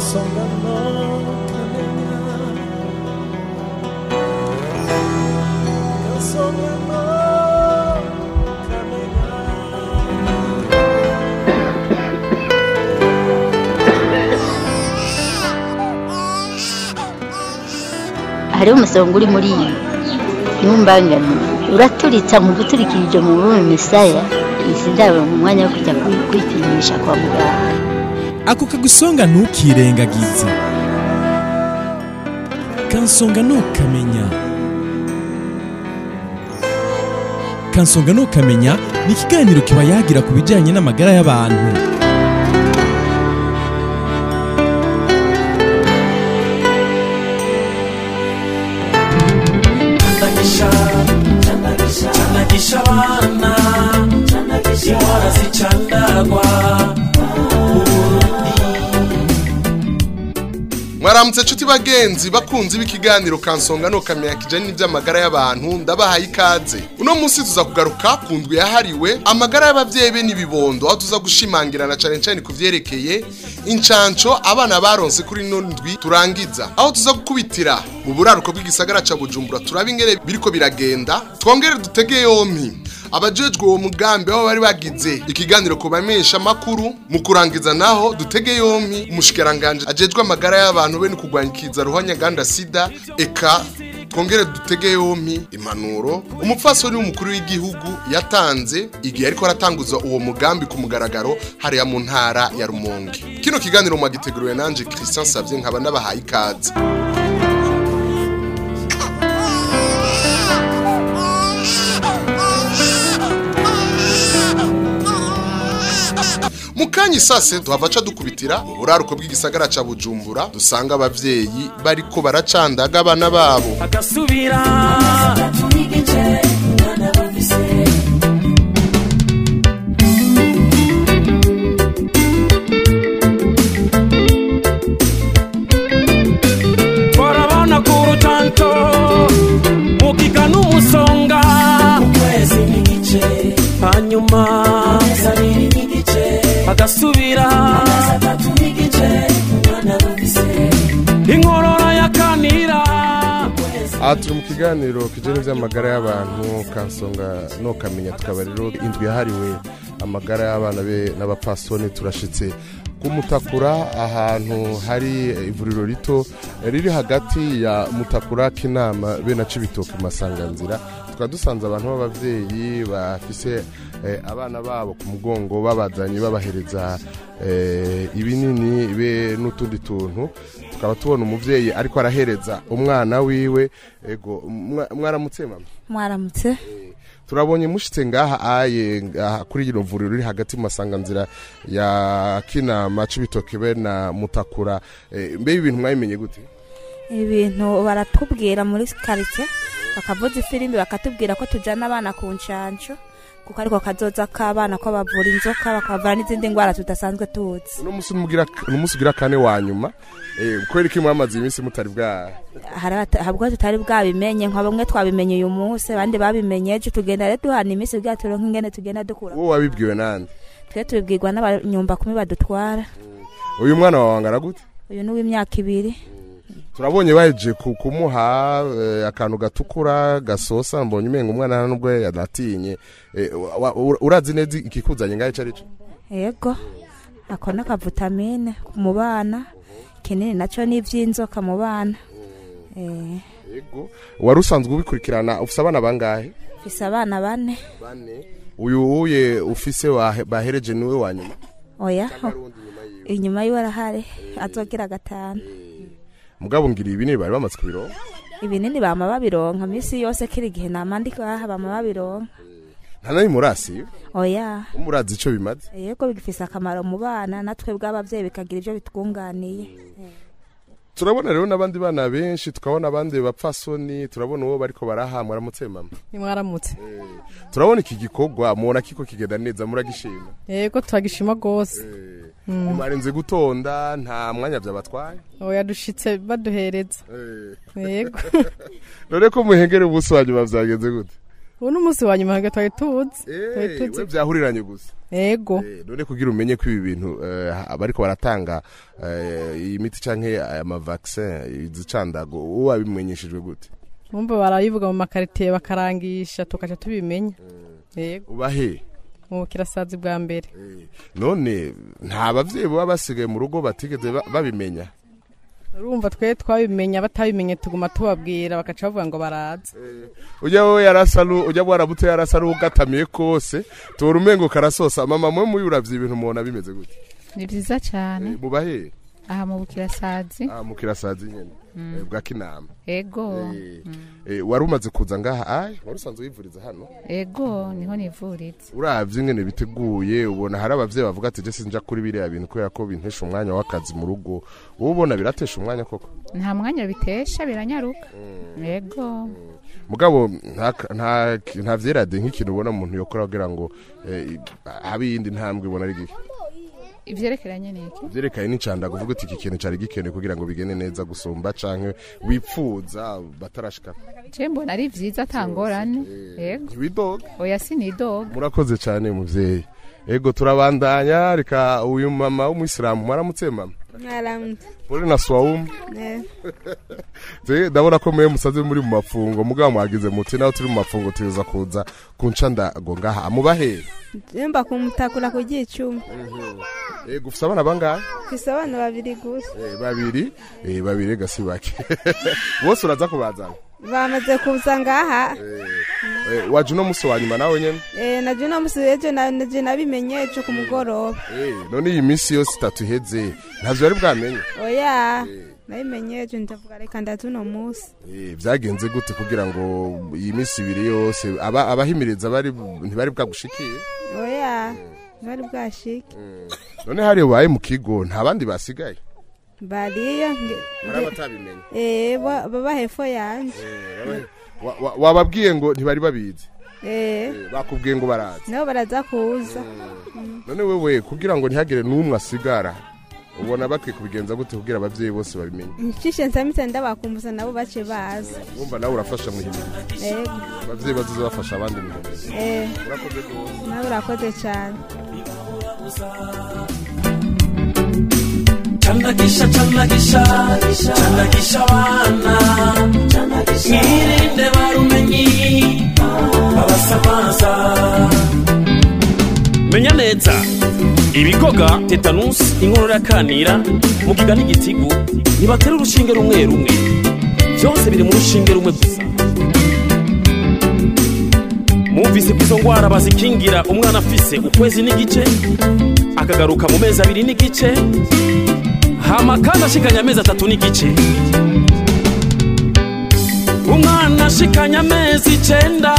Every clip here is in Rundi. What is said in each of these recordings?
kansonga no kamenya kansonga no kamenya hariho umusonga uri muri iyi ntumbangane uraturitsa mu guturikirije mu bume misaya izi ndabo mu mwanya wo kujya kwi- kwipimisha kwa muganga ako kagusonga ntukirengagize kansonga ntukamenya kansonga ntukamenya ni ikiganiro kiba yagira ku bijyanye n'amagara y'abantu changanisha changanisha abana indwara zicandagwa mwaramutse nshuti bagenzi bakunzi b'ikiganiro kansonga no kamenya kijanye n'ivy'amagara y'abantu ndabahaye ikaze uno munsi tuza kugaruka ku ndwi yahariwe amagara y'abavyeyi be n'ibibondo aho tuza gushimangirana cane cane ku vyerekeye incanco abana baronse kuri ino ndwi turangiza aho tuza gukubitira mu buraruko bw'igisagara ca bujumbura turaba ingene biriko biragenda twongere dutege yompi abajejwe uwo mugambi aho bari bagize ikiganiro ku bamenyesha makuru mu kurangiza naho dutege yompi umushikiranganje ajejwe amagara y'abantu be no kurwanya ikiza ruhonyaganda sida eka twongere dutege yompi impanuro umupfasoni w'umukuru w'igihugu yatanze igihe ariko aratanguza uwo mugambi ku mugaragaro hariya mu ntara ya rumonge kino kiganiro mwagiteguriwe nanje christian savye nkaba nabahaye ikaze mukanya isase tuhavaca dukubitira mu buraruko bw'igisagara ca bujumbura dusanga abavyeyi bariko baracandaga abana babo agasubira barabona ku rutanto mugiga n'umusonga ukwezi n'igice hanyuma amezi abiri n'igice agasubira amezi atatu n'igice umwana arumvise inkorora yakanira aha turi mu kiganiro kijyanye n'iby'amagara y'abantu kansonga no kamenya tukaba rero indwi yahariwe amagara y'abana be n'abapfasoni turashitse kumutakura ahantu hari ivuriro rito riri hagati ya mutakura k'inama be na cibitoke masanganzira tukaba dusanze abantu b'abavyeyi bafise eh, abana babo ku mugongo babazanye babahereza eh, ibinini be n'utundi tuntu tukaba tubona umuvyeyi ariko arahereza umwana wiwe ego mwa- mwaramutse mama mwaramutse turabonye mushitse ngaha aye ngaha kuri rino vuriro riri hagati mu masanganzira ya kinama cibitoke be na mutakura eh, mbe ibi bintu mwabimenye gute ibintu baratubwira muri karitsiye bakavuza ifirimbi bakatubwira ko tujyana abana ku nshansho kuko ariko kazoza k'abana ko bavura inzoka bakavura n'izindi ndwara tudasanzwe tuzi uno musi mugira ni umunsi ugira kane wa nyuma eh, kubera iki mwamaze iminsi mutari bwa hari abata- habwo tutari bwabimenye nka bamwe twabimenye uyu munsi abandi babimenye ejo tugenda rero duhana iminsi kugira turonke ingene tugenda dukura wowe wabibwiwe nande twe tubibwirwa n'abanyumba kumi badutwara uyu mwana wawe angana gute uyu ni uw'imyaka ibiri turabonye baje ku- kumuha eh, akantu gatukura gasosa mbonye umenga umwana nubwo yanatinye eh, wa- wa- urazi neza ikikuzanye ngaho ico arico yego ako ni akavitamine mu bana kinini nacyo ni iby'inzoka mu bana Eh, yego wari usanzwe ubikurikirana ufise abana bangahe mfise abana bane bane uyu uye ufise wahe- bahereje niwe wa nyuma oya inyuma yiwe arahari azogira gatanu mugabo ngira ibi bari bamaze kubironka ibinini bama babironka minsi yose kiri igihe namandika aha bama babironka nta nari murasi oya umurazi ico bimaze yego bigifise akamaro mu bana natwe bw'abavyeyi bikagira ivyo bitwunganiye turabona rero n'abandi bana benshi tukabona abandi bapfasoni turabona uwo bariko baraha mwaramutse mama nimwaramutse turabona iki gikorwa mubona kiko kigenda neza muragishima yego turagishima rwose mwarenze gutonda nta mwanya vyabatwaye oya dushitse baduhereza yego none ko muhengere ubuso wanyu bavyagenze gute ubu n'umunsi wa nyuma ntabwo twari tuzi twari Eh, tuzi we byahuriranye gusa ego Eh, none kugira umenye ko ibi bintu eh, abariko baratanga eh, iyi miti canke aya mavaccin izicandago uwo wabimenyeshejwe gute bumva barabivuga mu makaritiye bakarangisha tukaca tubimenya ego ubahe mu kirasazi bwa mbere none nta bavyeyi baba basigaye mu rugo batigeze ba- babimenya urumva twe twabimenya batabimenye tuguma tubabwira bakaca bavuga ngo baraza ujya we yarasaru ujya waramutse yarasaru ugatamiye kose tora umengo karasosa mama mwe muyu uravye ibintu mubona bimeze gute ni byiza cyane mubahe aha mu bukirasazi ah mukirasazi nyene eh, bwa kinama ego Eh, eh, wari umaze kuza ngaha ay wari usanzwe wivuriza hano ego niho nivuriza uravye ingene biteguye ubona hari abavyeyi bavuga ati je sinja kuri biriya bintu kubera ko bintesha umwanya w'akazi mu rugo wowe ubona biratesha umwanya koko nta mwanya bitesha biranyaruka ego mugabo nta nta nta vyerade nk'ikintu ubona umuntu yokora kugira ngo eh, habe iyindi ntambwe ubona ari gike ivyerekeranye n'iki vyerekanye n'icandago uvuga uti iki kintu cari gikenewe kugira ngo bigende neza gusumba canke wipfuza batarashika je mbona ari vyiza atangorane ego ntiwidoga oya sinidoga murakoze cyane muvyeyi ego turabandanya reka uyu mama w'umuyisilamu mwaramutse mama mwaramutse muri na swawumu Eh, Je, ndabona ko mwe musaze muri mu mafungo mugabo mwagize muti naho turi mu mafungo tuza kuza kunca ndago ngaha amubahe jemba kumutakura ku gicuma ego ufise abana bangahe mfise abana babiri gusa Eh, babiri eh, babiri gasi bake bose uraza kubazana bamaze kuza ngaha Eh, waje uno musi wa nyuma nawe nyene Eh, naje uno musi ejo na- naje nabimenye ejo ku mugoroba Eh, none iyi minsi yose itatu iheze ntavyo yari bwamenye oya nabimenye ejo ndavuga reka ndaza uno musi Eh, vyagenze gute kugira ngo iyi minsi ibiri yose aba- abahimiriza bari ntibari bwagushikiye oya bari bwashike none hari ubaye mu kigo nta bandi basigaye bariyo nge- hari abatabimenye eh, ba- baba hepfo yanje Wa- wa- wababwiye ngo ntibari babizi Eh, Eh, bakubwiye ngo barazi nabo baraza kuza none wewe kugira ngo ntihagire n'umwe asigara ubona bakwiye kubigenza gute kugira abavyeyi bose babimenye nshishe nsamitse ndabakumbuza nabo bace baza wumva nawe urafasha muhimiriza Ego, abavyeyi bazoza bafasha abandi muhimiriza eh, urakoze rwose nawe urakoze cyane Chandagisha, chandagisha, chandagisha abana mwirinde barumenyi babasamaza menya neza ibigoga tetanusi inkorora yakanira mugiga n'igitigu ntibatera urushinge rumwe rumwe byose biri mu rushinge rumwe gusa mwumvise ko izo ngwara bazikingira umwana afise ukwezi n'igice akagaruka mu mezi abiri n'igice hama kandi ashikanye amezi atatu n'igice umwana ashikanye amezi icenda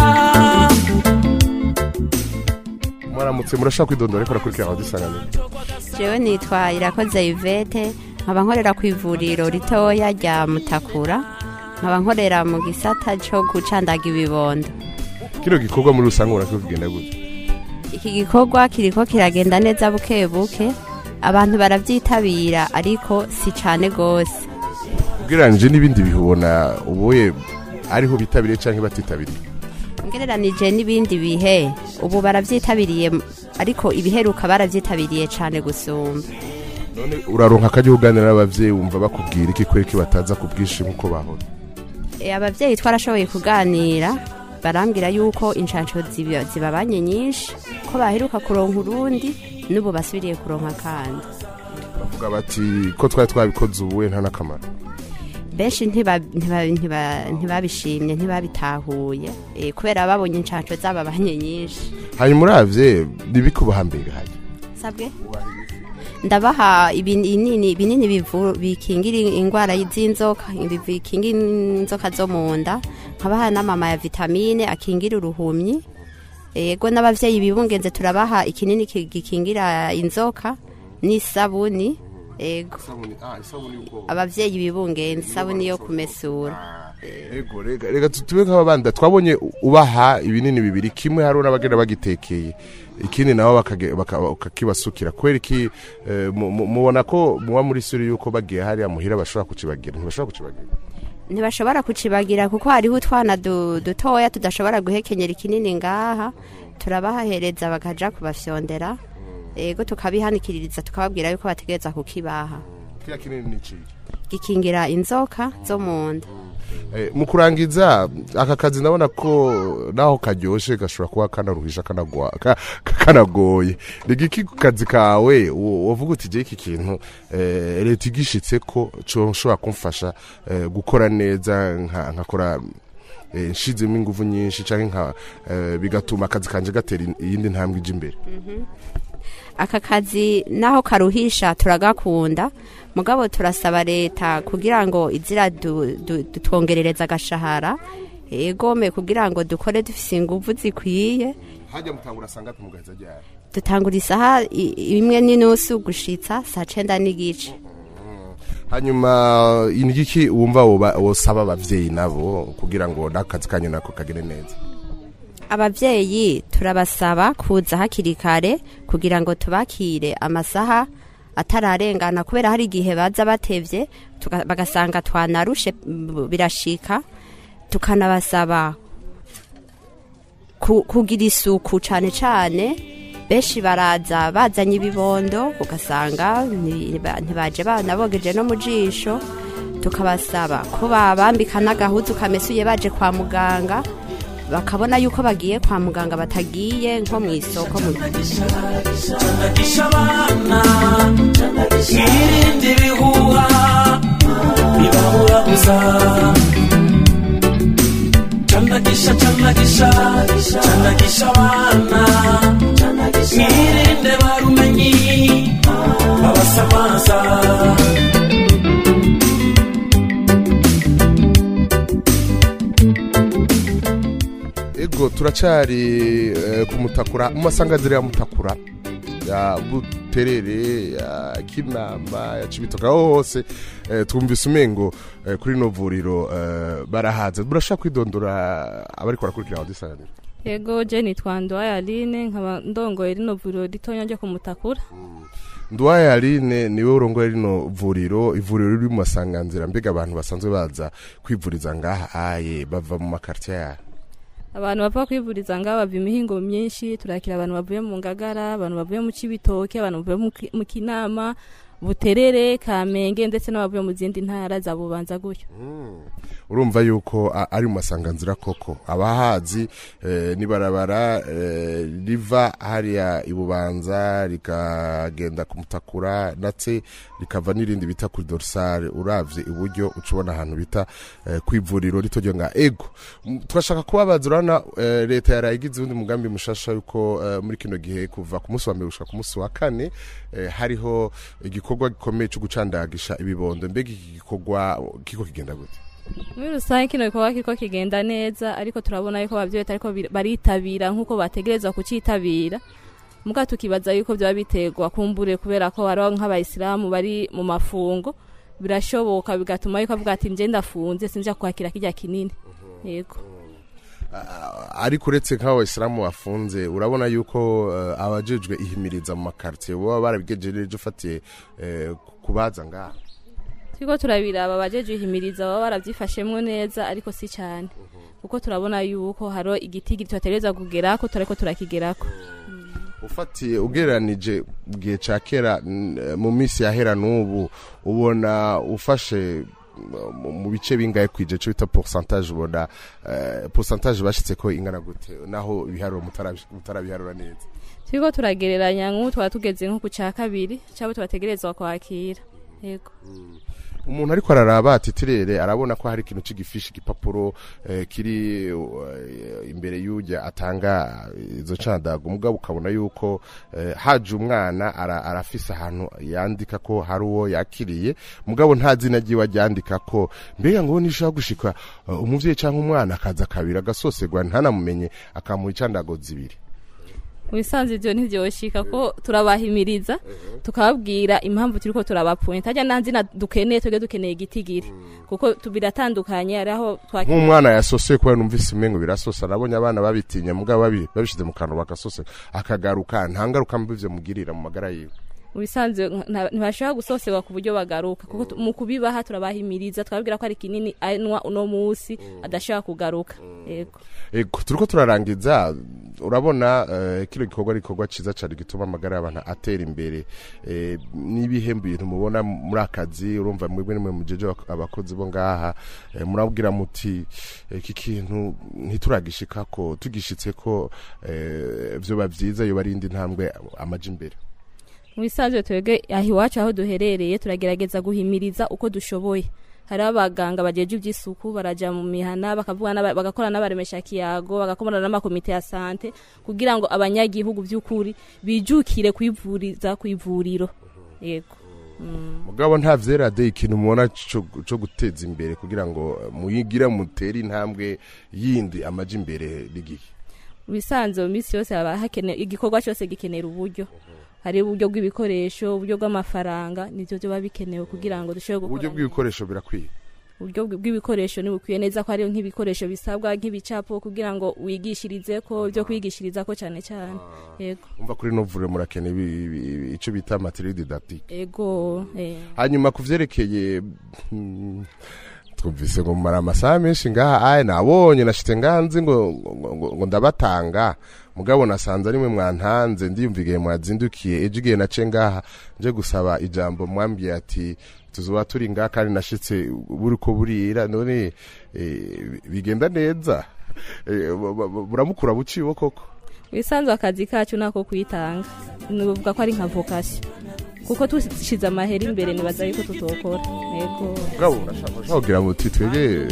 mwaramutse murashaka kwidondora ariko rakurikira aho dusanganira jewe nitwa irakoze yvette nkaba nkorera ku ivuriro ritoya rya mutakura nkaba nkorera mu gisata cyo gucandaga ibibondo kino gikorwa muri rusange ubona ko kigenda gute iki gikorwa kiriko kiragenda neza buke buke abantu barabyitabira ariko si cane gose ugereranije n'ibindi bihubona ubuye ariho bitabiriye canke batitabiriye ngereranije n'ibindi bihe ubu barabyitabiriye ariko ibiheruka barabyitabiriye cane gusumba none uraronka akajya uganira n'abavyeyi wumva bakubwira iki kwereka bataza ku bwinshi nk'uko bahora E, abavyeyi twarashoboye kuganira barambwira yuko inshansho ziba- zibabanye nyinshi ko baheruka kuronka urundi n'ubu basubiriye kuronka kandi bavuga bati ko twari twabikoze ubuwe nta n'akamaro benshi ntiba- ntiba- ntiba- ntibabishimye ntibabitahuye e, kubera babonye inshansho zababanye nyinshi hanyuma uravye nibikubaha mbere hajya sabwe ndabaha ibinini binini bivu- bikingira indwara z'inzoka bikingira inzoka zo mu nda nkabaha n'amama ya vitamine akingira uruhumyi yego n'abavyeyi bibungenze turabaha ikinini ki- gikingira inzoka n'isabuni yego abavyeyi bibungenze isabuni yo kumesura ego rega rega tube nk'ababanda twabonye ubaha ibinini bibiri kimwe hariho n'abagenda bagitekeye ikindi nabo bakage- baka- bakakibasukira kubera iki eh, mu- mu- mubona ko muba muri suri yuko bagiye hariya muhira bashobora kukibagira ntibashobora kukibagira ntibashobora kucibagira kuko hariho utwana du- dutoya tudashobora guhekenyera ikinini ngaha turabahereza bakaja kubafyondera ego tukabihanikiririza tukababwira yuko bategereza kukibaha kiriya kinini ni iki gikingira inzoka zo mu nda Eh, mu kurangiza aka kazi ndabona ko naho karyoshe gashobora kuba kanaruhisha kanagwa- ka- ka- kanagoye ni iki ku kazi kawe wo- wovuga uti je iki kintu eh, leta igishitse ko coshobora kumfasha eh, gukora neza nka- nkakora eh, nshizemo ingufu nyinshi canke nka eh, bigatuma akazi kanje gatera in- iyindi ntambwe ija imbere aka kazi naho karuhisha turagakunda mugabo turasaba leta kugira ngo izira du- du- dutwongerereza agashahara egome kugira ngo dukore dufise inguvu zikwiye hajya mutangura sanga tumugaheza ryari dutangura isaha i- imwe n'inusu gushitsa saa cenda n'igice hanyuma ni iki wumva woba- wosaba abavyeyi nabo kugira ngo n'akazi kanyu nako kagere neza abavyeyi turabasaba kuza hakiri kare kugira ngo tubakire amasaha atararengana kubera hari igihe baza batevye tuka- bagasanga twanarushe m- birashika tukanabasaba ku- kugira isuku cane cane benshi baraza bazanye ibibondo ugasanga ntiba- ntibaje banabogeje no mu jisho tukabasaba ko babambika n'agahuzu kamesuye baje kwa muganga bakabona yuko bagiye kwa muganga batagiye nko mu isoko mu Chandagisha abana irinde ibihuha bibabura gusa Chandagisha chandagisha chandagisha abana irinde barumenyi babasamaza ego turacari eh, ku mutakura mu masanganzira ya mutakura ya buterere ya kinama ya cibitoka aho hose eh, twumvise umengo eh, kuri no vuriro eh, barahaza burashaka kwidondora abariko barakurikira abadisanganira Ego je nitwa Ndwaye Aline nkaba ndongoye rino vuriro ritonya ryo kumutakura. ndwaye aline niwe urongoye rino vuriro ivuriro riri mu masanganzira mbega abantu basanzwe baza kwivuriza ngaha aye bava mu makartier yayo Abantu bava kwivuriza ngaho bava imihingo myinshi turakira abantu bavuye mu Ngagara, abantu bavuye mu Cibitoke, abantu bavuye mu Ki- mu Kinama, Buterere, Kamenge ndetse n'abavuye mu zindi ntara za Bubanza gutyo. urumva yuko a- ari mu masanganzira koko abahazi eh, nibarabara eh, riva hariya ibubanza rikagenda ku mutakura ndetse rikava n'irindi bita kuri dorsale uravye iburyo ucubona ahantu bita eh, kwivuriro rito ryo nga ego M- turashaka kubabaza urabona eh, leta yaraye igize uwundi mugambi mushasha yuko eh, muri kino gihe kuva ku munsi wa mbere gushika ku munsi wa kane eh, hariho igikorwa gikomeye cyo gucandagisha ibibondo mbega iki gikorwa kiko kigenda gute Muri rusange kino gikorwa kiriko kigenda neza ariko turabona yuko abavyeyi ariko baritabira nk'uko bategerezwa kucitabira. Muga tukibaza yuko byaba biterwa kumbure kubera ko hariho nk'abayisilamu bari mu mafungo birashoboka bigatuma yuko avuga ati nje ndafunze sinja kwakira kirya kinini. Yego. ariko uretse nk'abo bayisilamu bafunze urabona yuko eh, abajejwe ihimiriza mu makartier baba barabigejeje ufatiye eh, kubaza ngaha Turiko turabiraba abajeje ihimiriza baba baravyifashemwo neza ariko si cyane. Kuko turabona yuko haro igiti gito tutegereza kugerako turiko turakigerako. ufatiye ugereranije gihe ca kera n- mu minsi yahera n'ubu ubona ufashe mu- mu bice bingahe kwije cyo bita pourcentage ubona eh, pourcentage bashitse ko ingana gute naho ibiharuro mutarabi- mutarabiharura neza Turiko turagereranya nk'ubu twaba tugeze nko ku ca kabiri cyabo tubategerezwa kwakira. Yego. umuntu ariko araraba atitirere arabona ko hari ikintu cy'igifishi igipapuro eh, kiri eh, imbere y'ujya atanga izo candaga umugabo ukabona yuko eh, haje umwana ara, arafise ahantu yandika ko hari uwo yakiriye mugabo nta zina ryiwe aryandika ko mbega ngo nishaka gushika uh, umuvyeyi cyangwa umwana akaza kabiri agasosegwa ntanamumenye akamuha icandago zibiri Wisanze ivyo ntivyoshika ko turabahimiriza tukababwira impamvu turiko turabapfunya tajya nanzina dukeneye twebwe dukeneye igitigiri kuko tubiratandukanye ari aho twakira nk'umwana yasosoye kubera numvise umengo birasosa nabonye abana babitinya mugabo babi- babishize mu kantu bagasose akagaruka nta ngaruka mbi ivyo mugirira mu magara yiwe mu bisanzwe nta- ntibashobora gusoserwa ku buryo bagaruka kuko tu- mu kubibaha turabahimiriza twababwira ko ari kinini anywa uno munsi adashobora kugaruka yego Ego turiko turarangiza urabona eh, kino gikorwa ari gikorwa ciza cyane gituma amagara y'abantu atera imbere eh, n'ibihembo ibintu mubona muri akazi urumva mwebwe nimwe mujeje abak- abakozi bo ngaha eh, murabwira muti eh, iki kintu ntituragishikako tugishitse ko eh, vyoba vyiza yoba ari indi ntambwe amaja imbere mu bisanzwe twebwe aho iwacu aho duherereye turagerageza guhimiriza uko dushoboye hariho abaganga bajeje iby'isuku baraja mu mihana bakavuga n'aba- bagakora n'abaremesha kiyago bagakorana n'amakomite ya sante kugira ngo abanyagihugu by'ukuri bijukire kwivuriza ku ivuriro yego Mm. mugabo nta vyerade ikintu mubona co co guteza imbere kugira ngo muyigira mutere intambwe yindi amaja imbere n'igihe mu bisanzwe mu minsi yose haba hakenewe igikorwa cyose gikenera uburyo hari uburyo bw'ibikoresho uburyo bw'amafaranga nivyo byo biba bikenewe kugira ngo dushobore gukora uburyo bw'ibikoresho birakwiye uburyo bw- bw'ibikoresho ntibukwiye neza ko hariho nk'ibikoresho bisabwa nk'ibicapo kugira ngo wigishirize ko ibyo kwigishiriza ko cyane cyane yego umva kuri novure murakeneye ibi- ibi- ico bita materiel didactique ego eh. hanyuma ku vyerekeye hmm, twumvise ngo mumara amasaha menshi ngaha aye nabonye nashitse ngaha nzi ngo, ngo, ngo, ngo ndabatanga mugabo nasanze arimwe mwantanze ndiyumva igihe mwazindukiye ejo igihe nace ngaha nje gusaba ijambo mwambwiye ati tuzoba turi ngaha kandi nashitse buriko burira none eh, bigenda neza Eh, bu- bu- buramukura buciwe koko ibisanzwe akazi kacu nako kwitanga nuvuga ko ari nka vocation kuko tushize amahera imbere nibaza yuko tutokora yego mugabo urashaka kugira muti twebwe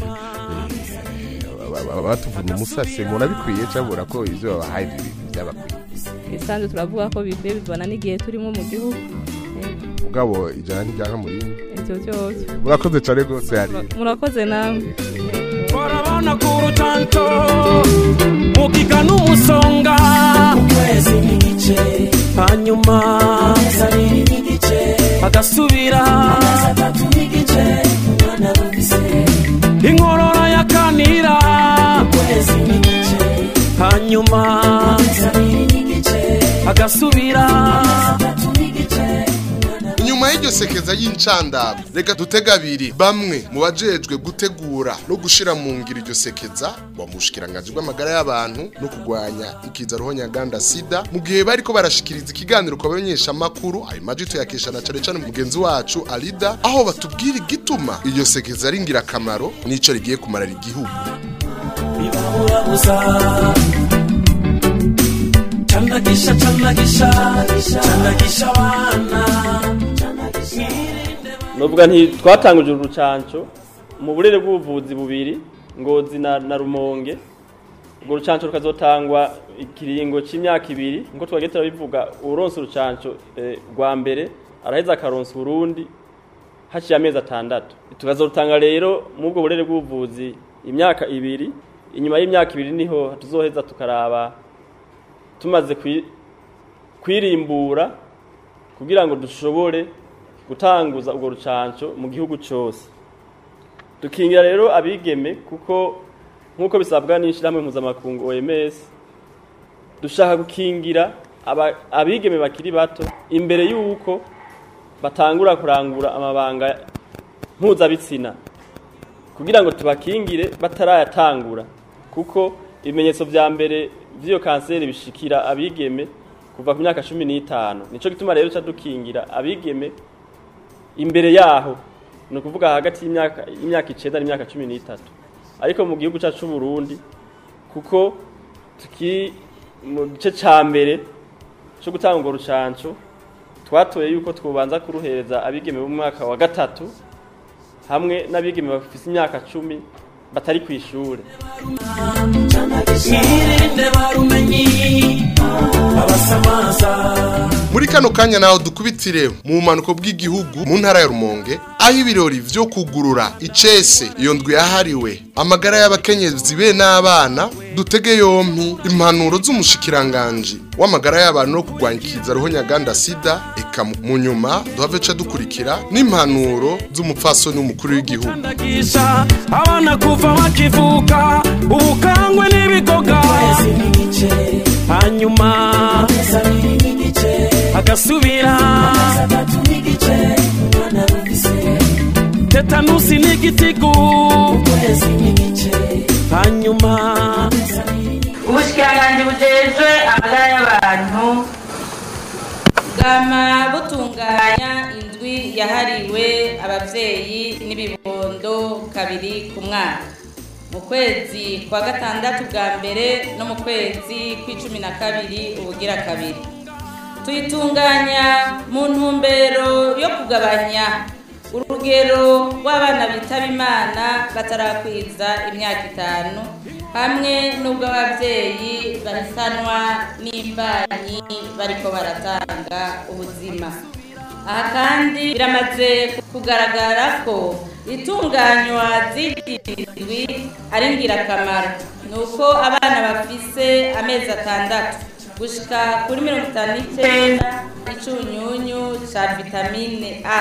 batuvuna umusase murabikwiye cyabura ko ivyo babahaye ibintu byabakwiye ibisanzwe turavuga ko bikwiye bivana n'igihe turimo mu gihugu Yego. mugabo ijana ntiryanka muri ivyo byose murakoze cyane rwose hari murakoze namwe Barabona ku rutanto mugiga n'umusonga ukwezi n'igice hanyuma amezi abiri n'igice agasubira amezi atatu n'igice umwana rufise inkorora yakanira ukwezi n'igice hanyuma amezi abiri n'igice agasubira amezi atatu n'igice inyuma y'iryo sekeza y'incandabo reka dutega abiri bamwe mu bajejwe gutegura no gushira mu ngiro iryo sekeza wa mushikiranganji bw'amagara y'abantu no kurwanya ikiza ruhonyaganda sida mu gihe bariko barashikiriza ikiganiro ku bamenyeshamakuru ayo maji tuyakesha na cane cane mugenzi wacu alida aho batubwira igituma iryo sekeza ari ingirakamaro n'ico rigiye kumarira igihugu bibabura gusa candagisha candagisha candagisha abana nuvuga nti twatanguje urucanco mu burere bw'ubuvuzi bubiri ngozi na, na rumonge urwo rucanco rukazotangwa ikiringo c'imyaka ibiri nkuko twagiye turabivuga uronse urucanco eh, rwa mbere araheza akaronsa urundi haciye amezi atandatu tukazorutanga rero mu bwo burere bw'ubuvuzi imyaka ibiri inyuma y'imyaka ibiri niho tuzoheza tukaraba tumaze kwi- kwirimbura kugira ngo dushobore gutanguza urwo rucanco mu gihugu cyose dukingira rero abigeme kuko nk'uko bisabwa n'ishyirahamwe mpuzamakungu OMS dushaka gukingira aba- abigeme bakiri bato imbere y'uko batangura kurangura amabanga mpuzabitsina kugira ngo tubakingire batarayatangura kuko ibimenyetso vya mbere vy'iyo kanseri bishikira abigeme kuva ku myaka cumi n'itanu nico gituma rero ca dukingira abigeme imbere yaho ni ukuvuga hagati y'imyaka y'imyaka icenda n'imyaka cumi n'itatu ariko mu gihugu cacu c'uburundi kuko tuki mu gice ca mbere co gutanga urwo rucanco twatoye yuko twobanza kuruhereza abigeme b'umwaka wa gatatu hamwe n'abigeme bafise imyaka cumi batari kw'ishure mwirinde barumenyi abasamaza muri kano kanya naho dukubitire mu bumanuko bw'igihugu mu ntara ya rumonge aho ibirori vyo kugurura icese iyo ndwi yahariwe amagara y'abakenyezi be n'abana dutege yompi impanuro z'umushikiranganji w'amagara y'abantu no kurwanya ikiza ruhonyaganda sida eka mu- mu nyuma duhave ca dukurikira n'impanuro z'umupfasoni w'umukuru w'igihugu ndagisha abana kuva bakivuka ubukangwe n'ibigoga hanyuma agasubira tetanusi n'igitigu hanyuma ubushikiranganji bujejwe amagara y'abantu bwama butunganya indwi yahariwe abavyeyi n'ibibondo kabiri ku mwaka mu kwezi kwa gatandatu bwa mbere no mu kwezi kw'icumi na kabiri ubugira kabiri tuyitunganya mu ntumbero yo kugabanya urugero rw'abana bitaba imana batarakwiza imyaka itanu hamwe n'ubwo ababyeyi bahisanwa n'imbanyi bariko baratanga ubuzima aha kandi biramaze kugaragara ko itunganywa z'indwi ari ingirakamaro ni uko abana bafise amezi atandatu gushika kuri mirongo itanu n'icyenda icunyunyu ca vitamine a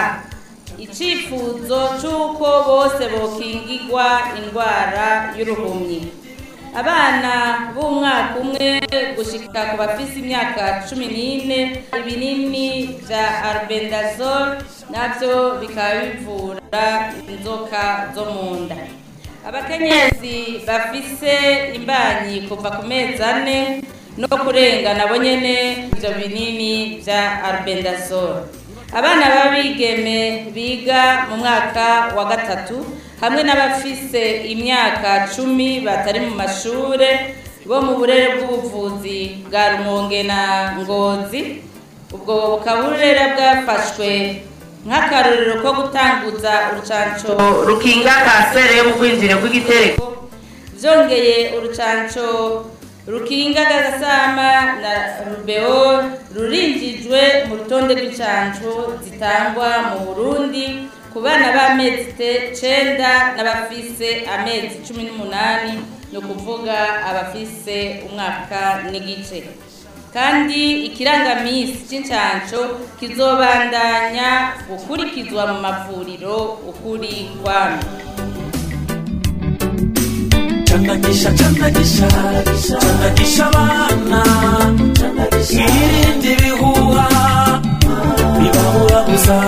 icifuzo c'uko bose bokingigwa indwara y'uruhumyi abana b'umwaka umwe gushika ku bafise imyaka cumi n'ine ibinini vya arbendazol navyo bikaba bivura inzoka zo mu nda abakenyezi bafise imbanyi kuva ku mezi ane no kurenga nabo nyene ivyo binini vya arbendazol abana b'abigeme biga mu mwaka wa gatatu hamwe n'abafise imyaka cumi batari mu mashure bo mu burere bw'ubuvuzi bwa rumonge na ngozi ubwo bukaba uburere bwafashwe nk'akarorero ko gutanguza urucanco rukinga kanseri yo mu rwinjiro rw'igitereko byongeye urucanco rukinga gagasama na rubeo rurinjijwe mu rutonde rw'incanco zitangwa mu burundi ku bana b'amezi cenda n'abafise amezi cumi n'umunani ni ukuvuga abafise umwaka n'igice kandi ikirangamisi c'incanco kizobandanya gukurikizwa mu mavuriro ukuri kwami Chandagisha, chandagisha, chandagisha abana Mwirinde ibihuha bibabura gusa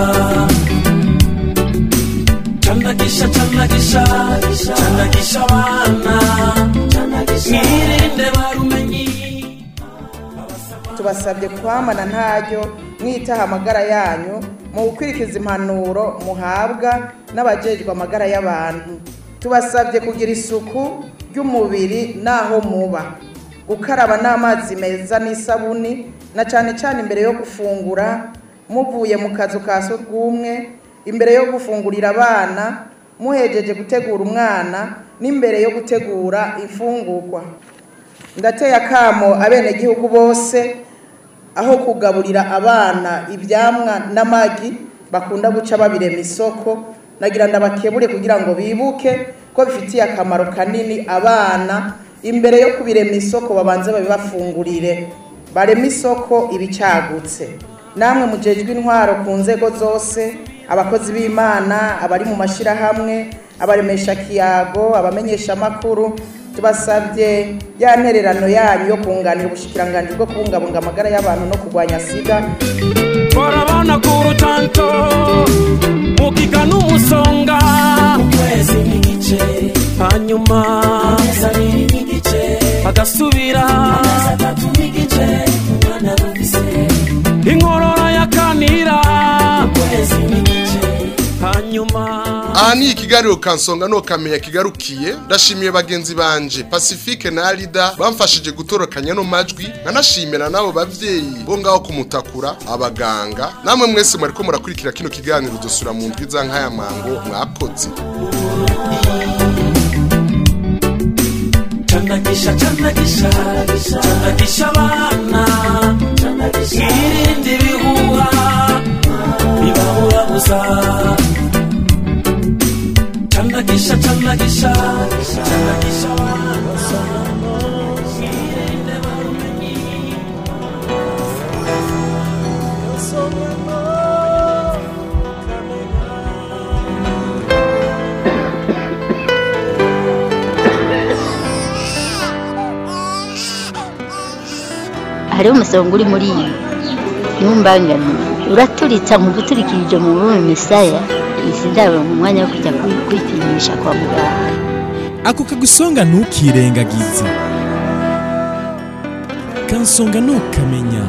Chandagisha, chandagisha, chandagisha abana Mwirinde barumenyi tubasabye kwamana ntaryo mwitaha amagara yanyu mu gukurikiza impanuro muhabwa n'abajejwe amagara y'abantu tubasabye kugira isuku ry'umubiri n'aho muba gukaraba n'amazi meza n'isabuni na cyane cyane imbere yo gufungura muvuye mu kazu ka surwumwe imbere yo gufungurira abana muhejeje gutegura umwana n'imbere yo gutegura imfungurwa ndateye akamo abenegihugu bose aho kugaburira abana ibyamwa n'amagi bakunda guca babirema isoko nagira ndabakebure kugira ngo bibuke ko bifitiye akamaro kanini abana imbere yo kubirema isoko babanze babibafungurire barema isoko ibicagutse namwe mujejwe intwaro ku nzego zose abakozi b'imana abari mu mashyirahamwe abaremesha kiyago abamenyesha amakuru tubasabye ya ntererano yanyu yo kunganira ubushikiranganji bwo kubungabunga amagara y'abantu no kurwanya sida barabona ku rutanto mukiga n'umusonga ukwezi n'igice hanyuma amezi abiri n'igice agasubira amezi atatu n'igice umwana rufise inkorora yakanira ukwezi n'igice hanyuma aha ni ikiganiro kansonga nokamenya kigarukiye ndashimiye bagenzi banje pacifique na arida bamfashije gutorokanya no majwi nkanashimira n'abo bavyeyi bo ngaho kumutakura abaganga namwe mwese mwariko murakurikira kino kiganiro dusura mu ndwi za nk'aya mango mwakoze chandagisha chandagisha chandagisha abana mwirinde ibihuha bibabura gusa chandagisha chandagisha chandagisha abana mwirinde barumenyi hariho umusonga uri muri iyi ntumbangane uraturitsa nkumva uturikirije mu rurimi misaya izi ndabona umwanya wo kujya kwi- kwipimisha kwa muganga ako kagusonga ntukirengagize kansonga ntukamenya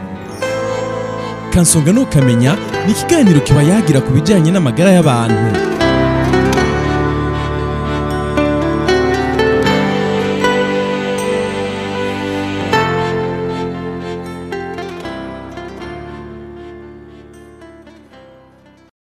kansonga ntukamenya ni ikiganiro kiba yagira ku bijyanye n'amagara y'abantu